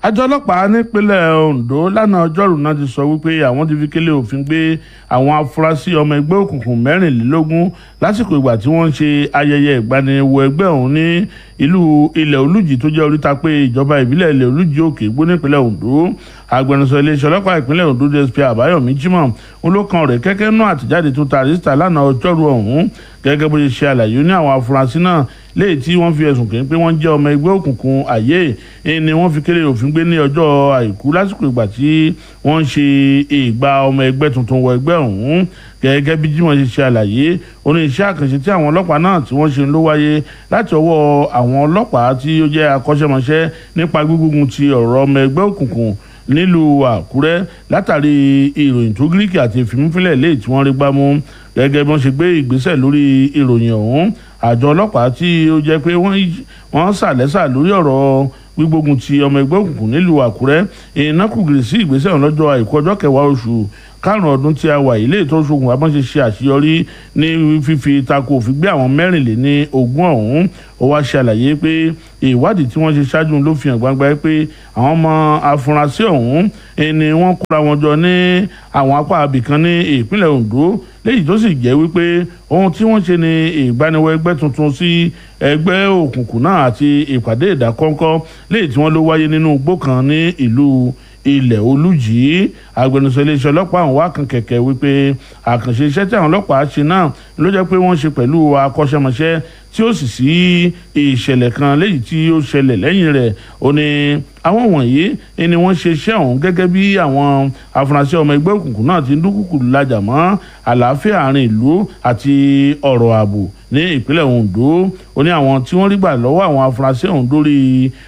àjọ ọlọ́pàá nípínlẹ̀ Ondo lánàá ọjọ́rùú náà ti sọ wípé àwọn ti fi kélé òfin gbé àwọn afurasí ọmọ ẹgbẹ́ òkùnkùn mẹ́rìnlélógún lásìkò ìgbà tí wọ́n ń ṣe ayẹyẹ ìgbaniwọ ẹgbẹ́ ọ̀hún ní ìlú ilẹ̀ olùjì tó jẹ́ oríta pé ìjọba ìbílẹ̀ ilẹ̀ olùjì òkè gbó nípínlẹ̀ Ondo agbẹnusọ iléeṣẹ́ ọlọ́pàá ìpínlẹ̀ Ondo DSP Àbáyọ̀mí Jimoh olókan rẹ̀ kẹ́kẹ́ náà àtìjáde tó ta àrísítà lánàá ọjọ́rùú ọ̀hún gẹ́gẹ́ bó ṣe ṣe àlàyé ní àwọn afurasí náà léyìí tí wọ́n fi ẹ̀sùn kàn pé wọ́n jẹ́ ọmọ ẹgbẹ́ òkùnkùn àyè ni wọ́n fi kélé òfin gbé ní ọjọ́ àìkú lásìkò ìgbà tí wọ́n ń ṣe ìgbà ọmọ ẹgbẹ́ tuntun wọ ẹgbẹ́ ọ̀hún gẹ́gẹ́ bí Jimoh ṣe ṣe àlàyé oní iṣẹ́ àkànṣe tí àwọn ọlọ́pàá náà tí wọ́n ṣe ló wáyé láti ọwọ́ àwọn ọlọ́pàá tí ó jẹ́ akọ́ṣẹ́mọṣẹ́ nípa gbígbógun ti ọ̀rọ̀ ọmọ ẹgbẹ́ òkùnkùn nílùú Àkúrẹ́ látàrí ìròyìn tó gíríkì àti ìfìmúfilẹ̀ léyìí tí wọ́n rí gbámú gẹ́gẹ́ bí wọ́n ṣe gbé ìgbésẹ̀ lórí ìròyìn ọ̀hún àjọ ọlọ́pàá tí ó jẹ́ pé wọ́n sàlẹ́sà lórí ọ̀rọ̀ gbígbógun ti ọmọ ẹgbẹ́ òkùnkùn nílùú Àkúrẹ́ ìnákùgìrì sí ìgbésẹ̀ ọ̀hún lọ́jọ́ àìkú ọjọ́ kẹwàá oṣù karùn-ún ọdún tí a wà yìí lè tó ṣokùn abọ́n ṣe ṣe àṣeyọrí ní fífi tako òfin gbé àwọn mẹ́rìnléní ogún ọ̀hún ó wá ṣàlàyé pé ìwádìí tí wọ́n ṣe ṣáájú ló fi hàn gbangba pé àwọn ọmọ afurasí ọ̀hún ni wọ́n kóra wọn jọ ní àwọn apá abìkan ní ìpínlẹ̀ Ondo léyìí tó sì jẹ́ wípé ohun tí wọ́n ṣe ni ìgbaniwọ ẹgbẹ́ tuntun sí ẹgbẹ́ òkùnkùn náà àti ìpàdé ìdákọ́ńkọ́ léyìí tí wọ́n ló wáyé nínú igbó kan ní ìlú ilẹ̀ olùjì agbẹnusọ iléeṣẹ́ ọlọ́pàá àwọn wá kan kẹ̀kẹ́ wípé àkànṣe iṣẹ́ tí àwọn ọlọ́pàá ṣe náà ló jẹ́ pé wọ́n ṣe pẹ̀lú akọ́ṣẹ́mọṣẹ́ tí ó sì sí ìṣẹ̀lẹ̀ kan léyìí tí ó ṣẹlẹ̀ lẹ́yìn rẹ̀ ó ní àwọn wọ̀nyí ni wọ́n ṣe iṣẹ́ ọ̀hún gẹ́gẹ́ bí àwọn afurasí ọmọ ẹgbẹ́ òkùnkùn náà ti ń dúnkùkù lajà mọ́ àlàáfíà àárín ìlú àti ọ̀rọ̀ ààbò ní ìpínlẹ̀ Ondo ó ní àwọn tí wọ́n rí gbà lọ́wọ́ àwọn afurasí ọ̀hún lórí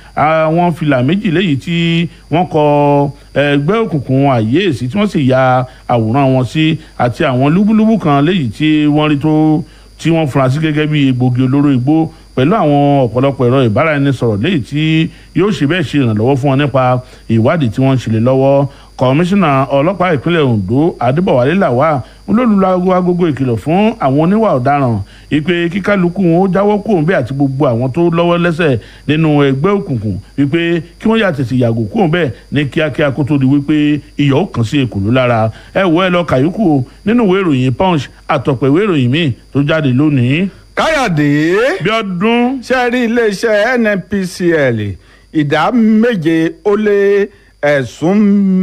àwọn fìlà méjì léyìí tí wọ́n kọ ẹgbẹ́ òkùnkùn àyèsí tí wọ́n sì ya àwòrán wọn sí àti àwọn lúbúlúbú kan léyìí tí wọ́n rí tó tí wọ́n fura sí gẹ́gẹ́ bí egbògi olóró igbó pẹ̀lú àwọn ọ̀pọ̀lọpọ̀ ẹ̀rọ ìbáraẹnisọ̀rọ̀ léyìí tí yóò ṣe bẹ́ẹ̀ ṣe ìrànlọ́wọ́ fún wọn nípa ìwádìí tí wọ́n ń ṣẹlẹ̀ lọ́wọ́ kọmíṣánná ọlọ́pàá ìpínlẹ̀ Ondo Adébọ̀wálé Làwà olólùlọ́gbọ́ agogo ìkìlọ̀ fún àwọn oníwà ọ̀daràn ìpè kíkálukú wọn ó jáwọ́ kúrò bẹ́ẹ̀ àti gbogbo àwọn tó lọ́wọ́ lẹ́sẹ̀ nínú ẹgbẹ́ òkùnkùn wípé kí wọ́n yà tètè yàgò kúrò bẹ́ẹ̀ ní kíákíá kó tó di wípé iyọ̀ ó kàn sí èkòló lára ẹ wọ ẹ lọ kàyúkù nínú ìwé ìròyìn Punch àtọ̀pẹ̀ ìwé ìròyìn míì tó jáde lónìí. káyọ̀dé bí ọdún. ṣe rí iléeṣẹ́ NNPCL ìdá méje ó lé ẹ̀sùn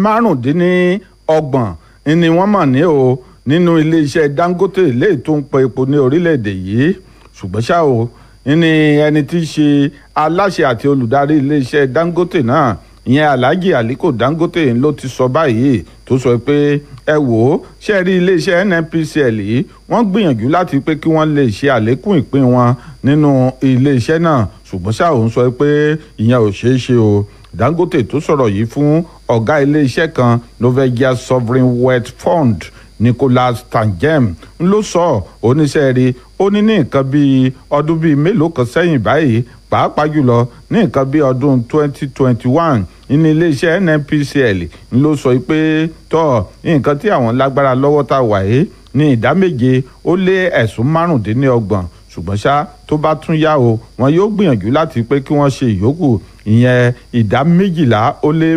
márùndínlọ́gbọ̀n ni wọ́n mọ̀ ní o nínú iléeṣẹ́ Dangote léyìí tó ń pọ epo ní orílẹ̀-èdè yìí ṣùgbọ́n ṣá o ní ẹni tí í ṣe aláṣẹ àti olùdarí iléeṣẹ́ Dangote náà ìyẹn Alhaji Aliko Dangote ló ti sọ báyìí tó sọ pé ẹ wò ó ṣe rí iléeṣẹ́ NNPCL yìí wọ́n gbìyànjú láti pé kí wọ́n lè ṣe àlékún ìpín wọn nínú iléeṣẹ́ náà ṣùgbọ́n ṣá òun sọ pé ìyẹn ò ṣeé ṣe o Dangote tó sọ̀rọ̀ yìí fún ọ̀gá iléeṣẹ́ kan Norwegian Sovereign Wealth Fund Nicholas Tangem ló sọ oníṣẹ́ rí ó ní ní nǹkan bíi ọdún bíi mélòó kan sẹ́yìn báyìí pàápàá jùlọ ní nǹkan bíi ọdún 2021 ní iléeṣẹ́ NNPCL ló sọ pé tọ́ nǹkan tí àwọn lágbára lọ́wọ́ tá a wà yìí ní ìdá méje ó lé ẹ̀sùn márùndínlọ́gbọ̀n ṣùgbọ́n ṣá tó bá tún yá o wọn yóò gbìyànjú láti pé kí wọ́n ṣe ìyókù ìyẹn ìdá méjìlá ó lé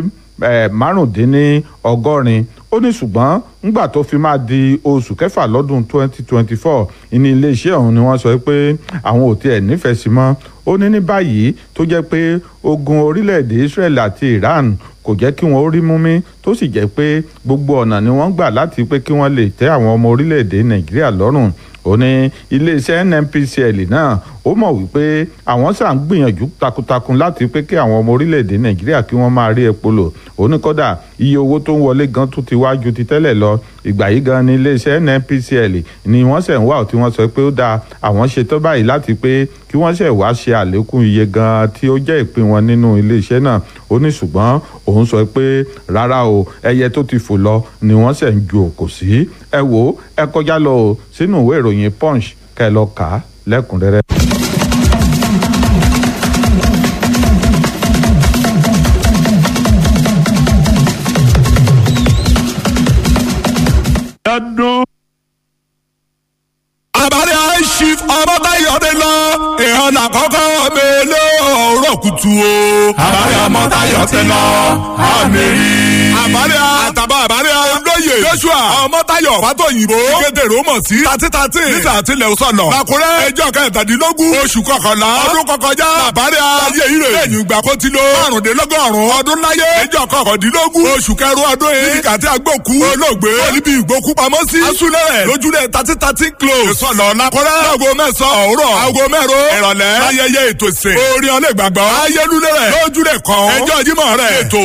márùndínlọ́gọ́rin ó ní ṣùgbọ́n ńgbà tó fi máa di oṣù kẹfà lọ́dún 2024 ní iléeṣẹ́ ọ̀hún ni wọ́n sọ pé àwọn ò tiẹ̀ nífẹ̀ẹ́ sí mọ́ ó ní ní báyìí tó jẹ́ pé ogun orílẹ̀-èdè Israel àti Iran kò jẹ́ kí wọ́n rí mú mi tó sì jẹ́ pé gbogbo ọ̀nà ni wọ́n gbà láti pé kí wọ́n lè tẹ́ àwọn ọmọ orílẹ̀-èdè Nàìjíríà lọ́rùn ó ní iléeṣẹ́ NNPCL náà ó mọ̀ wípé àwọn sà ń gbìyànjú takuntakun láti pé kí àwọn ọmọ orílẹ̀-èdè Nàìjíríà kí wọ́n máa rí epo lò ó ní kódà iye owó tó ń wọlé gan tó ti wá ju ti tẹ́lẹ̀ lọ ìgbà yìí gan ni iléeṣẹ́ NNPCL ni wọ́n sẹ̀ ń wá tí wọ́n sọ pé ó dáa àwọn ṣetán báyìí láti pé kí wọ́n ṣẹ̀ wá ṣe àlékún iye gan tí ó jẹ́ ìpín wọn nínú iléeṣẹ́ náà ó ní ṣùgbọ́n òun sọ pé rárá o ẹyẹ tó ti fò lọ ni wọ́n ṣẹ̀ ń ju òkò sí ẹ wò ó ẹ kọjá lọ o sínú ìwé ìròyìn Punch kẹ́ ẹ lọ kà á lẹ́kùnrẹ́rẹ́. ọdún. àbálẹ̀ chief ọmọbáyọ̀dé lọ ìhànà àkọ́kọ́ mi lóòrọ̀ kùtù tu o. àbárẹ̀ ọmọ Táyọ̀ ti lọ àmì rí. àbárẹ̀ àtàbà àbárẹ̀ olóyè Joshua ọmọ Táyọ̀ fàtọ̀yìnbó. kéde rómọ̀ sí tàtí tàtí. níta àtìlẹ̀ sọ̀nà. làkúrẹ́ ẹjọ́ kẹtàdínlógún oṣù kọkànlá ọdún kọkànjá. àbárẹ̀ ayé ire. lẹ́yìn ìgbà kó ti lo márùndínlọ́gọ́rùn-ún ọdún láyé. ẹjọ́ kọkàndínlógún oṣù kẹrù ọdún yìí. nígbà tí agbóku olóògbé níbi ìgbókú pamọ́ sí. asúlẹ̀ rẹ̀ lójúlẹ̀ tàtí tàtí close. ìsọ̀nà làkúrẹ́. aago mẹ́sàn-án òwúrọ̀ aago mẹ́rọ ìrọ̀lẹ́. ayẹyẹ ètò ìsìn. orin ọlẹ́gbàgbọ́. ayélujẹ́ rẹ̀ lójúlẹ̀ kan. ẹjọ́ jímọ̀ rẹ̀. ètò